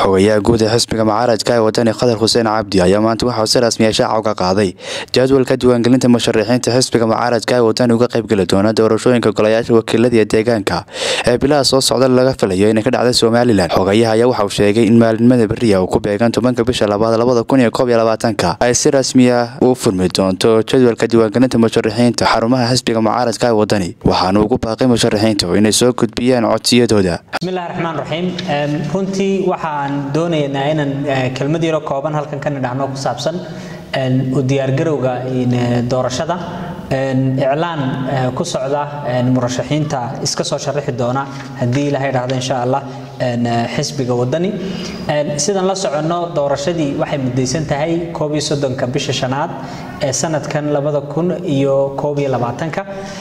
xogayaha guud ee xisbiga mucaaradka ee wadani khadar xuseen cabdi ayaa maanta waxauu si rasmiya shaaca uga qaaday jadwalka diiwaangelinta musharaxiinta xisbiga mucaaradka ee wadani uga qaybgeli doona doorashooyinka golayaasha wakiilada iyo deegaanka ee bilaha soo socda laga filayo inay ka dhacda somalilan xogayaha ayaa waxauu sheegay in maalinimada beriya uu ku beegan tobanka bisha labaad labada kun iyo koob iyo labaatanka ay si rasmiya u furmi doonto jadwalka diiwaangelinta musharaxiinta xarumaha xisbiga mucaaradka ee wadani waxaana ugu baaqay musharaxiintu inay soo gudbiyaan codsiyadooda bismillahi raxmaan raxiim runtii waxaan doonaynaa inaan kelmad yaro kooban halkan ka nidhaahno ku saabsan u diyaargarowga doorashada iclaan ku socda murashaxiinta iska soo sharaxi doona haddii ilaha idhaahdo insha allah xisbiga wadani sidaan la soconno doorashadii waxay mudaysan tahay koob iyo soddonka bisha shanaad ee sanadkan labada kun iyo koob iyo labaatanka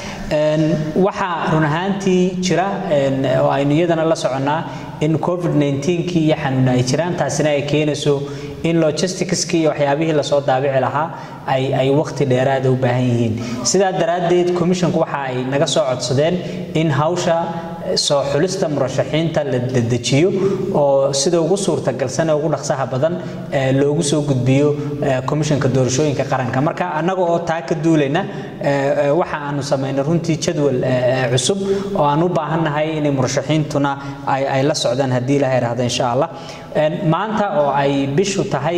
waxaa run ahaantii jira oo aynu iyadana la soconnaa in covid 19 iyo xanuun ay jiraan taasina ay keenayso in logisticskii iyo waxyaabihii lasoo daabici lahaa ay ay waqti dheeraada u baahan yihiin sidaa daraaddeed commissionku waxa ay naga soo codsadeen in hawsha soo xulista murashaxiinta la dedejiyo oo sida ugu suurtagalsan ee ugu dhaqsaha badan loogu soo gudbiyo komishanka doorashooyinka qaranka marka annaga oo taa ka duulayna waxa aanu samaynay runtii jadwal cusub oo aan u baahannahay inay murashaxiintuna ay la socdaan haddii ilaha ihahda insha allah maanta oo ay bishu tahay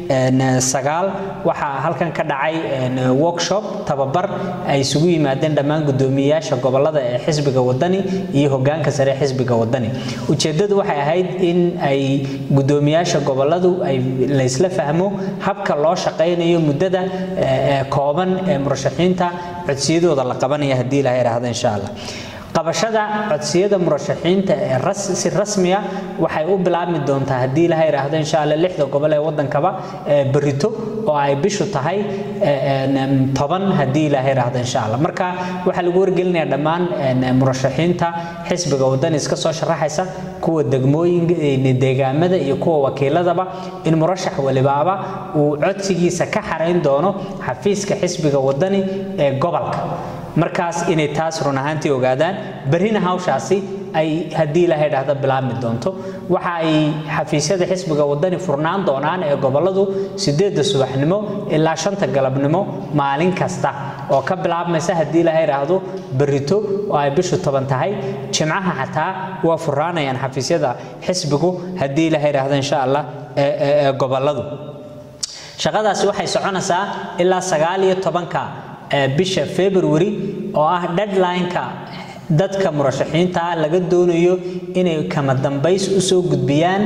sagaal waxaa halkan ka dhacay workshop tababar ay isugu yimaadeen dhammaan guddoomiyeyaasha gobolada ee xisbiga wadani iyo hogaanka sare ee xisbiga wadani ujeeddadu waxay ahayd in ay guddoomiyaasha goboladu ay laysla fahmo habka loo shaqaynayo muddada kooban ee murashaxiinta codsiyadooda la qabanaya haddii ilaha idhaahda insha allah qabashada codsiyada murashaxiinta ee si rasmiya waxay u bilaabmi doontaa haddii ilaha idhaahdo insha alla lixda gobol ee waddankaba berito oo ay bishu tahay toban haddii ilaha idhaahdo insha allah marka waxaa lagu wargelinayaa dhammaan murashaxiinta xisbiga wadani iska soo sharaxaysa kuwa degmooyin deegaamada iyo kuwa wakiiladaba in murashax walibaaba uu codsigiisa ka xarayn doono xafiiska xisbiga wadani ee gobolka markaas inay taas run ahaantii ogaadaan berrina hawshaasi ay haddii ilaha idhaahdo bilaabmi doonto waxa ay xafiisyada xisbiga wadani furnaan doonaan ee goboladu sideedda subaxnimo ilaa shanta galabnimo maalin kasta oo ka bilaabmaysa haddii ilaha idhaahdo berrito oo ay bishu toban tahay jimcaha xataa waa furnaanayaan xafiisyada xisbigu haddii ilaha idhaahdo insha allah ee goboladu shaqadaasi waxay soconaysaa ilaa sagaal iyo tobanka bisha february oo ah deadline-ka dadka murashaxiinta laga doonayo inay kama dambays u soo gudbiyaan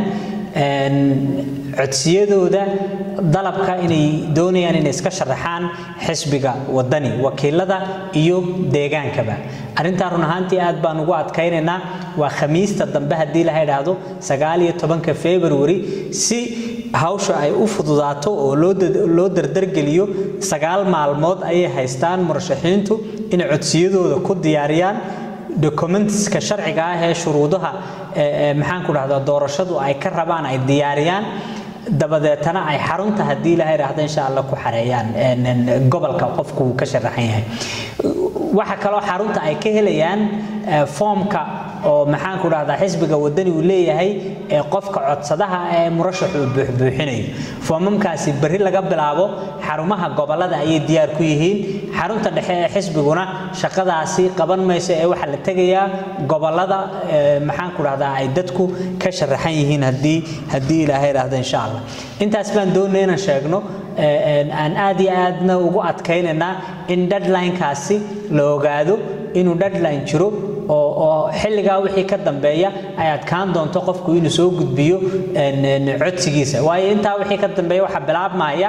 codsiyadooda dalabka inay doonayaan inay iska sharaxaan xisbiga wadani wakiilada iyo deegaankaba arrintaa run ahaantii aad baan ugu adkaynaynaa waa khamiista dambe haddii laha idhaahdo sagaal iyo tobanka february si hawsha ay u fududaato oo loo dardargeliyo sagaal maalmood ayay haystaan murashaxiintu inay codsiyadooda ku diyaariyaan documentska sharciga ah ee shuruudaha maxaan ku dhahdaa doorashadu ay ka rabaan ay diyaariyaan dabadeetana ay xarunta haddii ilaha idhaahda insha allah ku xareeyaan gobolka qofku uu ka sharaxan yahay waxa kaloo xarunta ay ka helayaan foomka oo maxaan ku dhahdaa xisbiga wadani uu leeyahay ee qofka codsadaha ee murashax uu buuxbuuxinayo foomamkaasi berri laga bilaabo xarumaha gobolada ayay diyaar ku yihiin xarunta dhexe ee xisbiguna shaqadaasi qaban mayso ee waxaa la tegayaa gobolada maxaan ku dhahdaa ay dadku ka sharaxan yihiin haddii haddii ilaahay idhaahdo insha allah intaas baan doonaya inaan sheegno aan aad iyo aadna ugu adkaynaynaa in deadline-kaasi la ogaado inuu deadline jiro oo xilligaa wixii ka dambeeya ay adkaan doonto qofku inuu soo gudbiyo codsigiisa waayo intaa wixii ka dambeeya waxaa bilaabmaya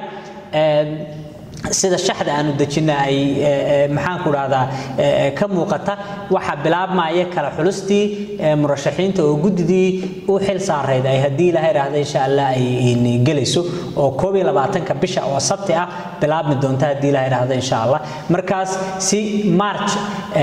sida shaxda aanu dejina ay maxaan ku dhahdaa ka muuqata waxaa bilaabmaya kala xulustii murashaxiinta oo guddidii u xil saarayd ay haddii ilaha idhaahda insha allah ay gelayso oo koob iyo labaatanka bisha oo sabti ah bilaabmi doonta haddii ilaha idhaahda insha allah markaas si march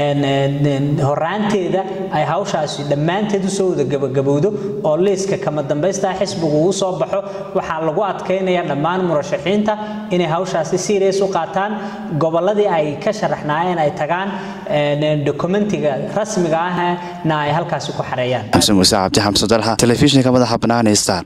horaanteeda ay hawshaasi dhammaanteed usoo wada gabagabowdo oo liiska kama dambaysta xisbigu uu soo baxo waxaa lagu adkaynaya dhammaan murashaxiinta inay hawshaasi serious u qaataan gobolladii ay ka sharaxnaayeen ay tagaan dokumentiga rasmiga ahna ay halkaasi ku xareeyaan xamse muuse cabdi xamse dalxa telefishinka madaxa bannaan star